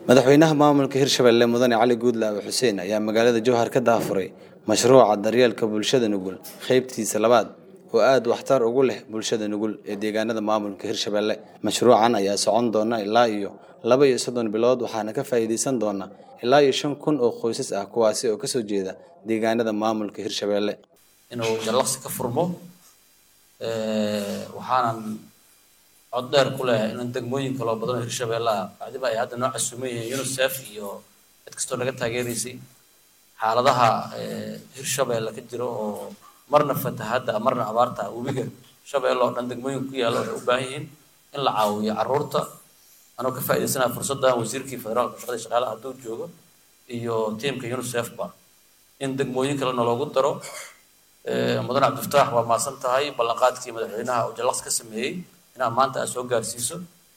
madaxweynaha maamulka hirshabelle mudane cali guudlaawe xuseen ayaa magaalada jowhar ka daafuray mashruuca daryeelka bulshada nugul qeybtiisa labaad oo aada waxtar ugu leh bulshada nugul ee deegaanada maamulka hirshabelle mashruucan ayaa socon doona ilaa iyo laba iyo soddon bilood waxaana ka faa'iideysan doona ilaa iyo shan kun oo qoysas ah kuwaasi oo kasoo jeeda deegaanada maamulka hirshabelle inuu jallaqsi ka furmo waxaanan cod dheer ku leeyahay in degmooyin kaloo badan oo hirshabelle ah bacdiba ay hadda noo casuuman yihiin unicef iyo cid kastoo naga taageeraysay xaaladaha hirshabelle ka jiro oo marna fatahadda marna abaarta webiga shabeelle oo dhan degmooyinka ku yaalla waxay u baahan yihiin in la caawiyo carruurta anoo ka faa'iidaysanaya fursaddan wasiirkii federaalka shaqada shaqaalaha hadduu joogo iyo tiimka unicefba in degmooyin kalena loogu daro mudan cabdifataax waa maasan tahay ballanqaadkii madaxweynaha oo jallaqs ka sameeyey inaad maanta aad soo gaarsiiso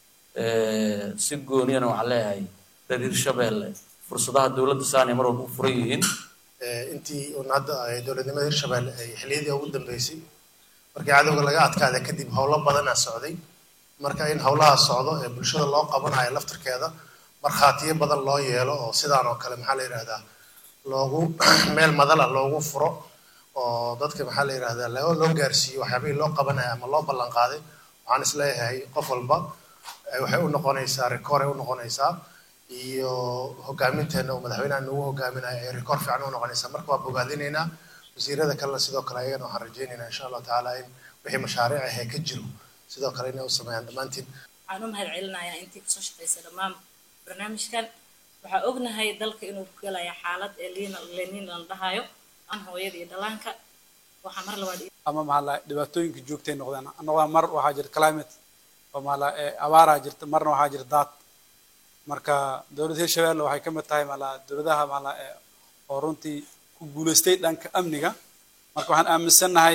si gooniyana waxaan leeyahay reer hirshabelle fursadaha dowladda saanay mar walba u furan yihiin intii uun hadda dowladnimada hirshabelle ay xilliyadii ugu dambeysay markii cadowga laga adkaada kadib howlo badanaa socday marka in howlaha socdo ee bulshada loo qabanayo laftirkeeda markhaatiyo badan loo yeelo oo sidaan oo kale maxaa la yidhahdaa loogu meel madala loogu furo oo dadka maxaa la yidhahdaa loo gaarsiiyo waxyaabihii loo qabanayo ama loo ballan qaaday waxaan isleeyahay qof walba waxay u noqonaysaa rikoor ay u noqonaysaa iyo hogaaminteena uu madaxweynaha nagu hogaaminayo ay rikoor fiican u noqonaysaa marka waa bogaadinaynaa wasiirada kalena sidoo kale ayagana waxaan rajaynaynaa insha allahu tacaala in wixii mashaariic ahee ka jiro sidoo kale inay u sameeyaan dhammaantiin waxaan u mahad celinayaa intii kasoo shaqaysa dhammaan barnaamijkan waxaa ognahay dalka inuu ku galaya xaalad ee liina lenin la dhahayo an hooyada iyo dhallaanka waxaa mar labaad ama mahala dhibaatooyinka joogtay noqdeen noqdaan mar waxaa jirta climate oo mahala abaaraa jirta marna waxaa jirta daad marka dowladda hirshabelle waxay ka mid tahay mahala dowladaha mahala oo runtii ku guulaystay dhanka amniga marka waxaan aaminsannahay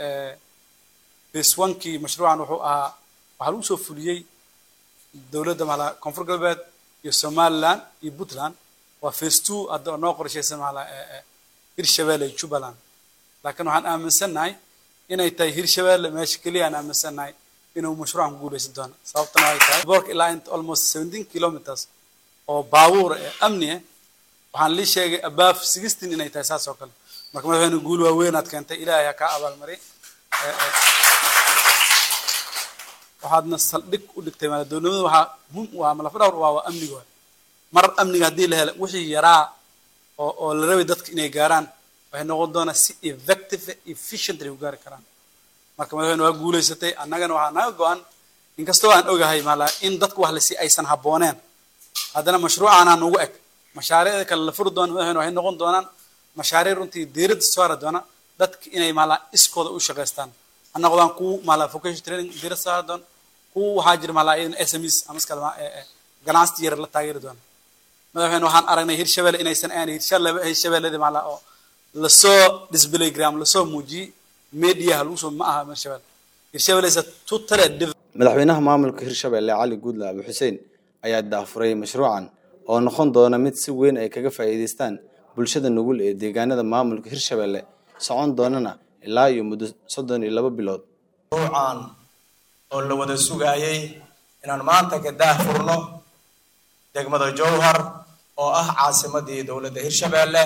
phase onkii mashruucan wuxuu ahaa waxaa lagu soo fuliyey dowladda mahala koonfur galbeed iyo somaliland iyo puntland waa phase two hadda oo noo qorshaysan mahala hirshabelle iyo jubbaland laakiin waxaan aaminsannahay inay tahay hirshabelle meesha keliya aan aaminsannahay inuu mashruucan ku guulaysan doono sababtana ay tahay boorka ilaa inta almost seventeen kilometers oo baabuur ee amni ah waxaan lii sheegay above sixteen inay tahay saas oo kale marka madaxweyne guul waaweynaad keentay ilaahay ha kaa abaalmari waxaadna saldhig u dhigtay maala dowladnimada waxaa muhim u ah malafa dhawr waa waa amniga waay mar amniga haddii la helo wixii yaraa oo oo la rabay dadka inay gaaraan waxay noqon doonaa si effective efficiently u gaari karaan marka madaxweyne waa guulaysatay annagana waxaa naga go-an inkastoo aan ogahay maala in dadku wax lasi aysan habbooneen haddana mashruucaanaa nugu eg mashaariicda kale la furi doona madaxweyne waxay noqon doonaan mashaariic runtii diiradda saari doona dadka inay maala iskooda u shaqaystaan ha noqdaan kuwa maala vocation training diirad saari doona kuwa waxaa jira maala iyadan sms ama iskale ganacsi yar la taageeri doona madaxweyne waxaan aragnay hirshabelle inaysan ahayn hirshabelledi maala oo lasoo disblaygram lasoo muujiyey mediaha lagu soo ma aha hirshabelle hirshabelle is a totally different madaxweynaha maamulka hirshabelle cali guudlaawe xuseen ayaa daafuray mashruucan oo noqon doona mid si weyn ay kaga faa'iidaystaan bulshada nugul ee deegaanada maamulka hirshabelle socon doonana ilaa iyo muddo soddon iyo laba bilood mashruucan oo la wada sugaayey inaan maanta ka daahfurno degmada jowhar oo ah caasimadii dowladda hirshabelle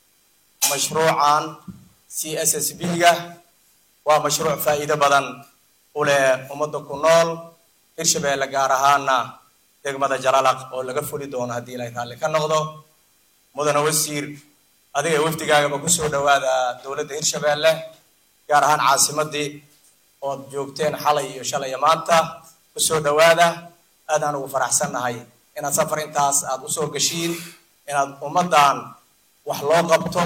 mashruucan c s s b ga waa mashruuc faa'iido badan u leh ummadda ku nool hirshabelle gaar ahaana degmada jalalaq oo laga fuli doono haddii ilaahay raalli ka noqdo mudane wasiir adiga wafdigaagaba kusoo dhawaada dowladda hirshabelle gaar ahaan caasimadii ood joogteen xalay iyo shalay iyo maanta kusoo dhawaada aadaan ugu faraxsannahay inaad safar intaas aad usoo gashiin inaad ummaddan wax loo qabto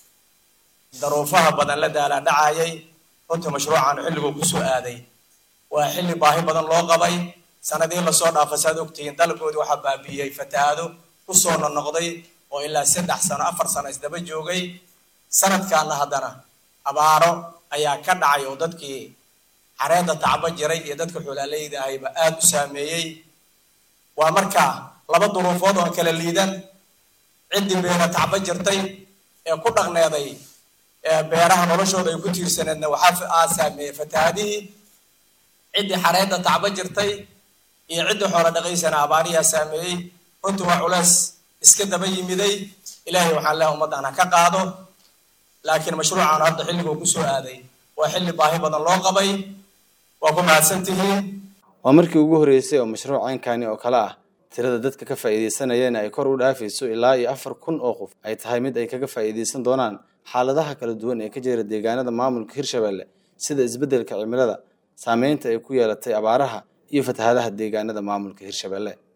daruufaha badan la daalaa dhacayay runtii mashruucan xilliguu kusoo aaday waa xilli baahi badan loo qabay sanadii lasoo dhaafay saad ogtihiin dalkoodii waxaa baabiiyey fatahaado kusoo nonoqday oo ilaa saddex sano afar sano isdaba joogay sanadkaana haddana abaaro ayaa ka dhacay oo dadkii xareedda tacbo jiray iyo dadka xoolaaleyda ahayba aada u saameeyey waa marka laba duruufood oo kala liidan ciddii beera tacbo jirtay ee ku dhaqneeday beeraha noloshooda ay ku tiirsaneedna waxaa aa saameeyey fatahaadihii ciddii xareedda tacbo jirtay iyo ciddii xoolo dhaqaysana abaariyaa saameeyey runtii waa culeys iska daba yimiday ilaahay waxaan leehay ummaddan ha ka qaado laakiin mashruucan hadda xilliguu kusoo aaday waa xilli baahi badan loo qabay waa ku mahadsan tihiin waa markii ugu horreysay oo mashruuc caynkani oo kale ah tirada dadka ka faa'iidaysanayana ay kor u dhaafayso ilaa iyo afar kun oo qof ay tahay mid ay kaga faa'iidaysan doonaan xaaladaha kala duwan ee ka jira deegaanada maamulka hirshabelle sida isbeddelka cimilada saameynta ay ku yeelatay abaaraha iyo fatahadaha deegaanada maamulka hirshabelle